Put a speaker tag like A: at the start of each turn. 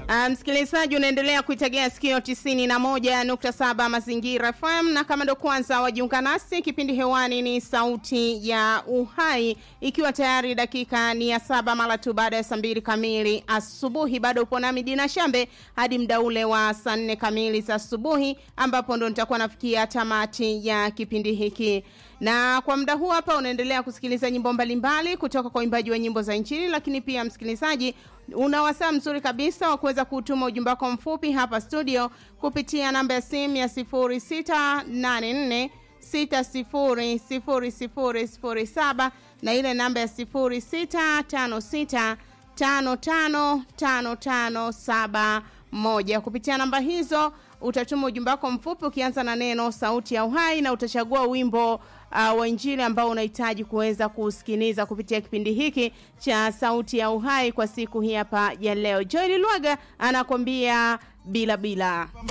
A: Uh, msikilizaji unaendelea kuitegea sikio tisini na moja nukta saba mazingira FM na kama ndo kwanza wajiunga nasi, kipindi hewani ni sauti ya uhai, ikiwa tayari dakika ni ya saba mara tu baada ya saa mbili kamili asubuhi. Bado upo nami Dina Shambe hadi mda ule wa saa nne kamili za asubuhi, ambapo ndo nitakuwa nafikia tamati ya kipindi hiki na kwa muda huu hapa unaendelea kusikiliza nyimbo mbalimbali kutoka kwa waimbaji wa nyimbo za Injili, lakini pia msikilizaji, una wasaa mzuri kabisa wa kuweza kutuma ujumbe wako mfupi hapa studio kupitia namba ya simu ya 0684 600007 na ile namba ya 0656 555571 kupitia namba hizo utatuma ujumbe wako mfupi ukianza na neno sauti ya uhai na utachagua wimbo uh, wa injili ambao unahitaji kuweza kusikiliza kupitia kipindi hiki cha sauti ya uhai kwa siku hii hapa ya leo joeli lwaga anakwambia bila bila